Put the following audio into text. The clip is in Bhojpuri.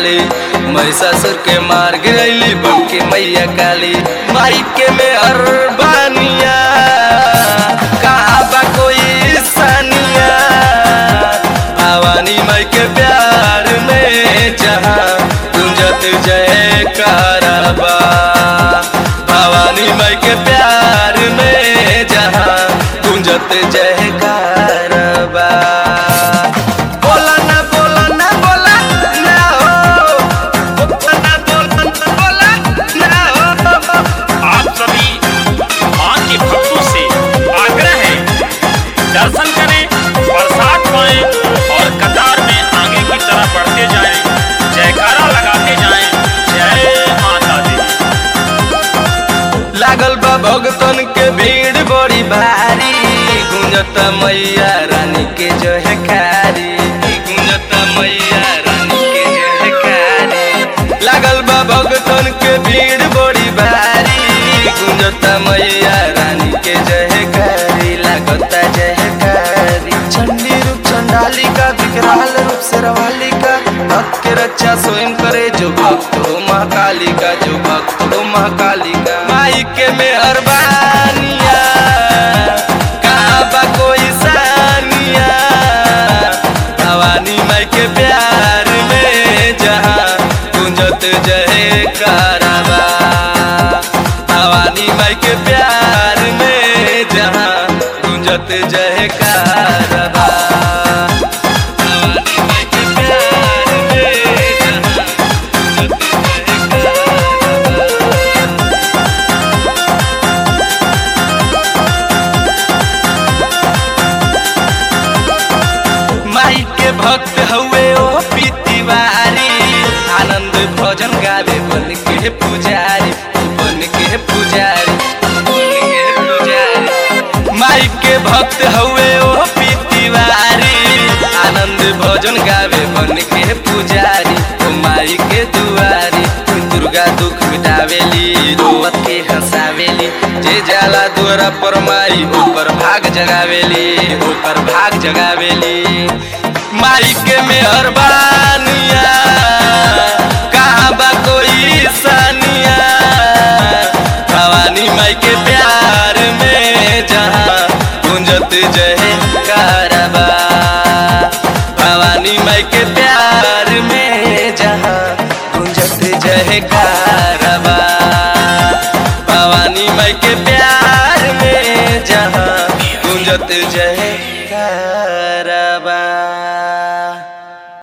वाली महिषासुर के मार गिरैली बन के मैया काली माई के में अरबानिया कहाँ बा कोई सानिया भवानी माई के प्यार में जहाँ गुंजत जय कारबा भवानी माई के प्यार में जहाँ गुंजत जय कारबा बोला ना बोला ना बोला ना हो बोला ना बोला ना बोला ना हो आप सभी मां के भक्तों से आग्रह है दर्शन करें प्रसाद पाएं और कतार में आगे की तरफ बढ़ते जाएं जयकारा लगाते जाएं जय माता दी लागल बा भगतन के भीड़ बड़ी भारी गुंजत मैया रानी के जो है कारी गुंजत मैया रानी के जो है कारी लागल बा भगतन के भीड़ बड़ी भारी गुंजत मैया रानी के जो है कारी लागता जय कारी चंडी रूप चंडालिका विकराल रूप से रवालिका भक्त के रक्षा स्वयं करे जो भक्त हो महाकालिका जो भक्त हो महाकालिका माई के में अरबानिया कहाँ बा कोई सानिया भवानी माई के प्यार में जहाँ गुंजत जय कारबा भवानी माई के प्यार में जहाँ गुंजत जय कारबा भवानी माई के प्यार में जहाँ गुंजत जय कारबा माई के भक्त हुए ओ पीतिवारी आनंद भजन गावे बन के पुजारी बन के पुजारी बन के पुजारी माई के भक्त हुए ओ पीतिवारी आनंद भजन गावे बन के पुजारी ओ माई के दुआरी दुर्गा दुख मिटावेली रोवत के हंसावेली जे जाला द्वारा पर माई ऊपर भाग जगावेली ऊपर भाग जगावेली माई के मेहरबानिया कहाँ बा कोई सानिया भवानी माई के प्यार में जहाँ गुंजत जय कारबा भवानी माई के प्यार में जहाँ गुंजत जय कारबा भवानी माई के प्यार में जहाँ गुंजत जय